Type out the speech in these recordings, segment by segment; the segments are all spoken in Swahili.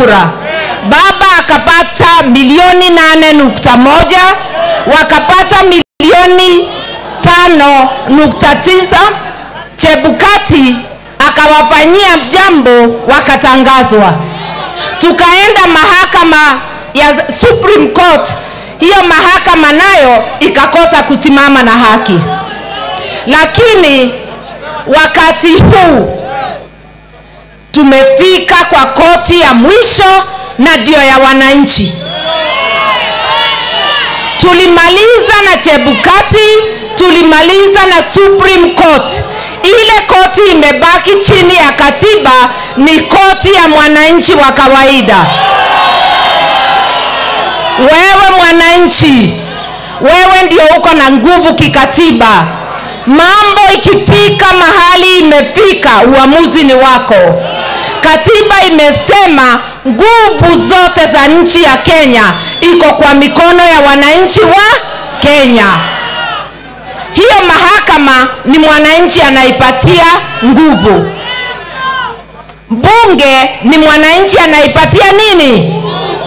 kura baba akapata milioni nane nukta moja wakapata milioni tano nukta tisa chebukati akawafanyia jambo wakatangazwa tukaenda mahakama ya supreme court hiyo mahakama nayo ikakosa kusimama na haki lakini wakati huu tumefika kwa koti ya mwisho na ndio ya wananchi tulimaliza na chebukati tulimaliza na supreme court ile koti imebaki chini ya katiba ni koti ya mwananchi wa kawaida wewe mwananchi wewe ndio uko na nguvu kikatiba mambo ikifika mahali imefika uamuzi ni wako katiba imesema nguvu zote za nchi ya kenya iko kwa mikono ya wananchi wa kenya hiyo mahakama ni mwananchi anaipatia nguvu bunge ni mwananchi anaipatia nini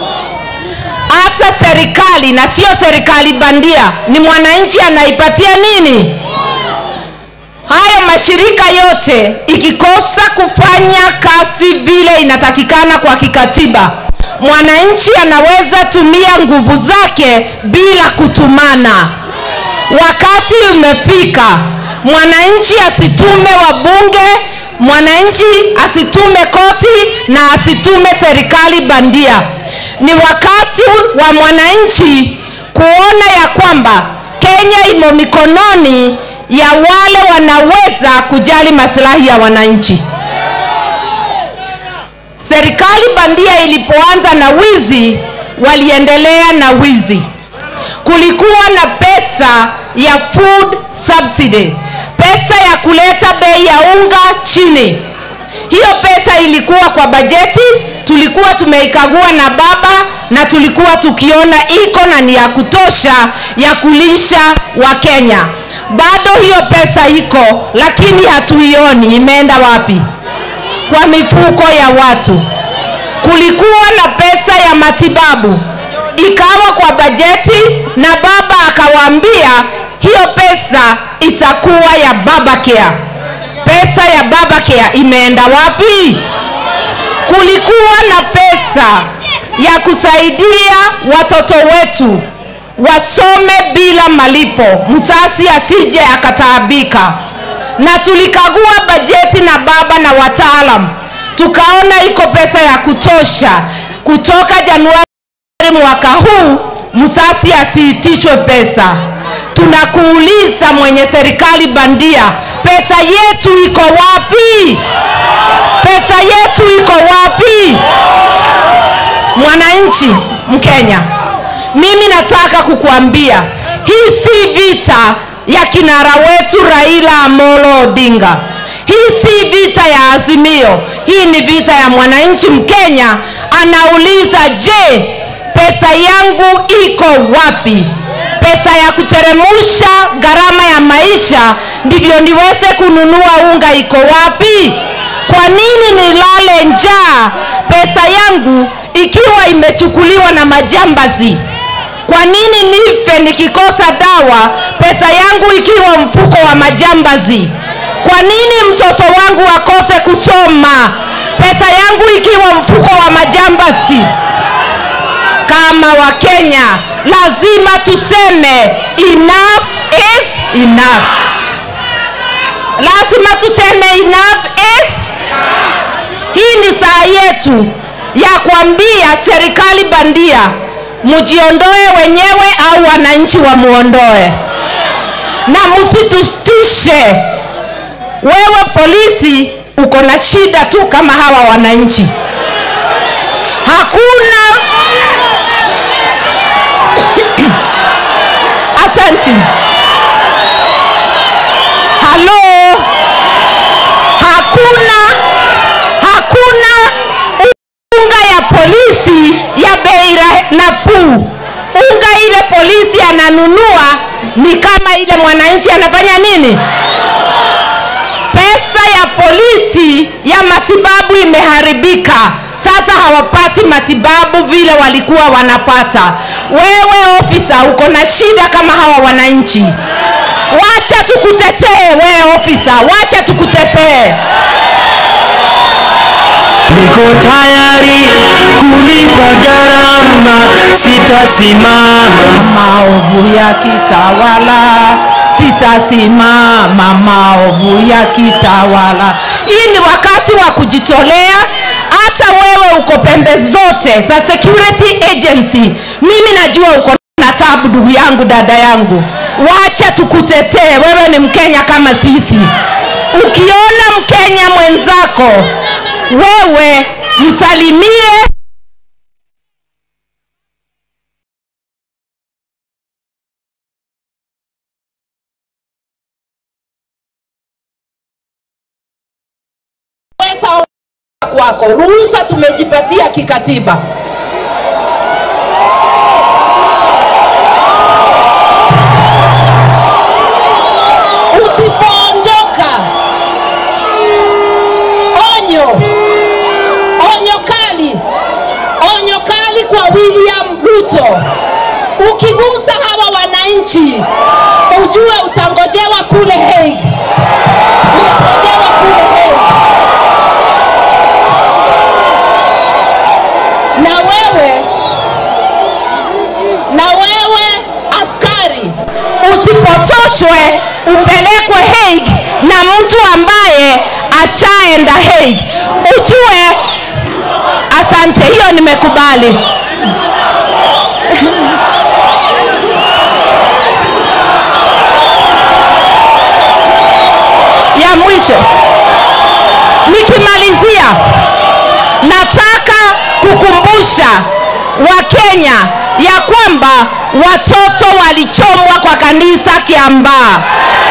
hata serikali na sio serikali bandia ni mwananchi anaipatia nini hayo mashirika yote ikikosa kufanya kazi vile inatakikana kwa kikatiba mwananchi anaweza tumia nguvu zake bila kutumana wakati umefika mwananchi asitume wabunge mwananchi asitume koti na asitume serikali bandia ni wakati wa mwananchi kuona ya kwamba kenya imo mikononi ya wale wanaweza kujali masilahi ya wananchi serikali bandia ilipoanza na wizi waliendelea na wizi kulikuwa na pesa ya food subsidy pesa ya kuleta bei ya unga chini hiyo pesa ilikuwa kwa bajeti tulikuwa tumeikagua na baba na tulikuwa tukiona iko na ni ya kutosha ya kulisha wakenya bado hiyo pesa iko lakini hatuioni imeenda wapi kwa mifuko ya watu kulikuwa na pesa ya matibabu ikawa kwa bajeti na baba akawaambia hiyo pesa itakuwa ya babacare pesa ya babacare imeenda wapi kulikuwa na pesa ya kusaidia watoto wetu wasome bila malipo msasi asije akataabika na tulikagua bajeti na baba na wataalam tukaona iko pesa ya kutosha kutoka januari mwaka huu msasi asiitishwe pesa tunakuuliza mwenye serikali bandia pesa yetu iko wapi pesa yetu iko wapi mwananchi mkenya mimi nataka kukuambia hii si vita ya kinara wetu raila amolo odinga hii si vita ya azimio hii ni vita ya mwananchi mkenya anauliza je pesa yangu iko wapi pesa ya kuteremusha gharama ya maisha ndivyo niweze kununua unga iko wapi kwa nini nilale njaa pesa yangu ikiwa imechukuliwa na majambazi kwa nini nife nikikosa dawa pesa yangu ikiwa mfuko wa majambazi kwa nini mtoto wangu akose kusoma pesa yangu ikiwa mfuko wa majambazi kama wakenya lazima tuseme enough is enough lazima tuseme enough is hii ni saa yetu ya kuambia serikali bandia mjiondoe wenyewe au wananchi wamuondoe na msitustishe wewe polisi uko na shida tu kama hawa wananchi hakuna asanti halo hakuna hakuna unga ya polisi ya bei ra- nafuu unga ile polisi ananunua ni kama ile mwananchi anafanya nini pesa ya polisi ya matibabu imeharibika sasa hawapati matibabu vile walikuwa wanapata. Wewe ofisa, uko na shida kama hawa wananchi. Wacha tukutetee wewe ofisa, wacha tukutetee. Niko tayari kulipa gharama, sitasimama maovu ya kitawala sitasimama maovu ya kitawala hii ni wakati wa kujitolea hata wewe uko pembe zote za security agency mimi najua uko na tabu ndugu yangu dada yangu wacha tukutetee wewe ni mkenya kama sisi ukiona mkenya mwenzako wewe msalimie pesa kwako ruhusa tumejipatia kikatiba usipoondoka onyo onyo kali onyo kali kwa william ruto ukigusa hawa wananchi ujue utangojewa kule Hague. utangojewa kule Hague. na wewe na wewe askari usipotoshwe upelekwe Hague na mtu ambaye ashaenda Hague ujue asante hiyo nimekubali ya mwisho nikimalizia nataka kukumbusha wakenya ya kwamba watoto walichomwa kwa kanisa kiambaa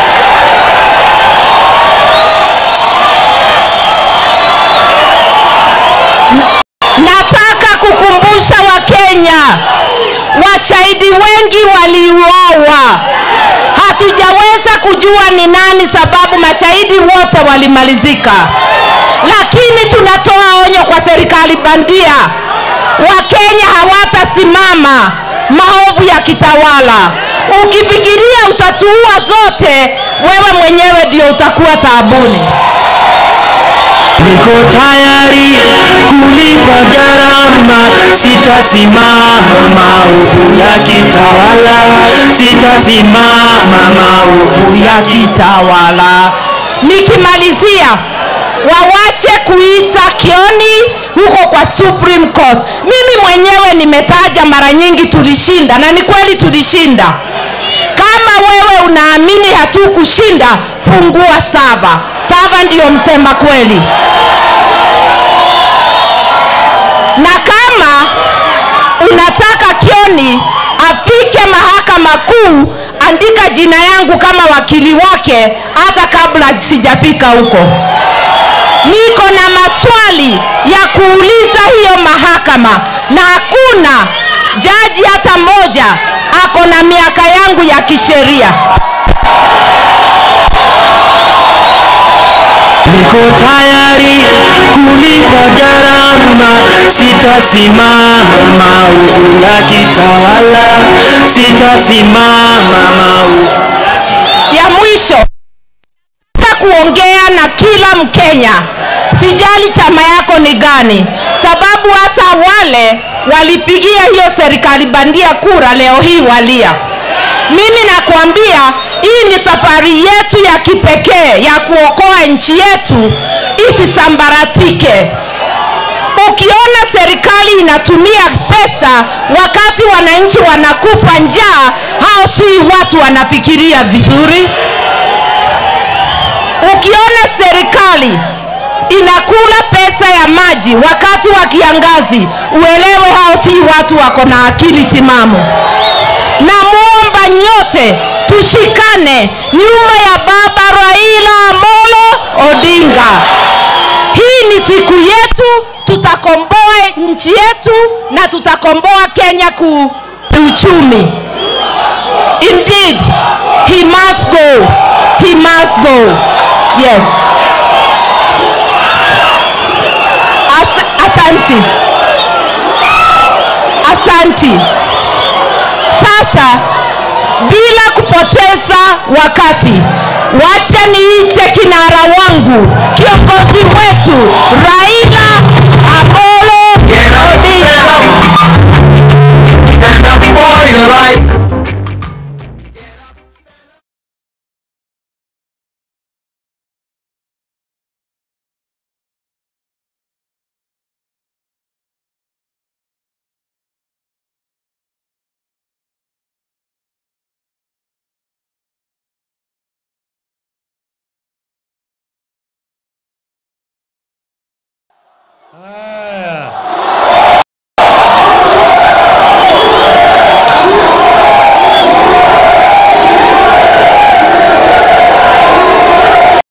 nataka kukumbusha wakenya washahidi wengi waliuawa hatujaweza kujua ni nani sababu mashahidi wote walimalizika lakini tunatoa onyo kwa serikali bandia wakenya hawatasimama maovu ya kitawala ukifikiria utatuua zote wewe mwenyewe ndio utakuwa taabuni Niko tayari kulipa gharama, sitasimama maovu ya kitawala, sitasimama maovu ya kitawala nikimalizia wawache kuita kioni huko kwa supreme court mimi mwenyewe nimetaja mara nyingi tulishinda na ni kweli tulishinda kama wewe unaamini hatukushinda fungua saba saba ndiyo msema kweli na kama unataka kioni afike mahakama kuu andika jina yangu kama wakili wake hata kabla sijafika huko niko na maswali ya kuuliza hiyo mahakama na hakuna jaji hata moja ako na miaka yangu ya kisheria Niko tayari kulipa gharama, sitasimama maovu ya kitawala, sitasimama maovu ya mwisho nataka kuongea na kila mkenya sijali chama yako ni gani sababu hata wale walipigia hiyo serikali bandia kura leo hii walia mimi nakwambia hii ni safari yetu ya kipekee ya kuokoa nchi yetu isisambaratike ukiona serikali inatumia pesa wakati wananchi wanakufa njaa hao si watu wanafikiria vizuri ukiona serikali inakula pesa ya maji wakati wa kiangazi uelewe hao si watu wako na akili timamu namwomba nyote tushikane nyuma ya baba raila amolo odinga hii ni siku yetu tutakomboa nchi yetu na tutakomboa kenya ku uchumi indeed he must go he must go yes As, asa, asanti asanti sasa bila kupoteza wakati wacha niite kinara wangu kiongozi wetu raila amolo odinga Stand up for your right. Ah,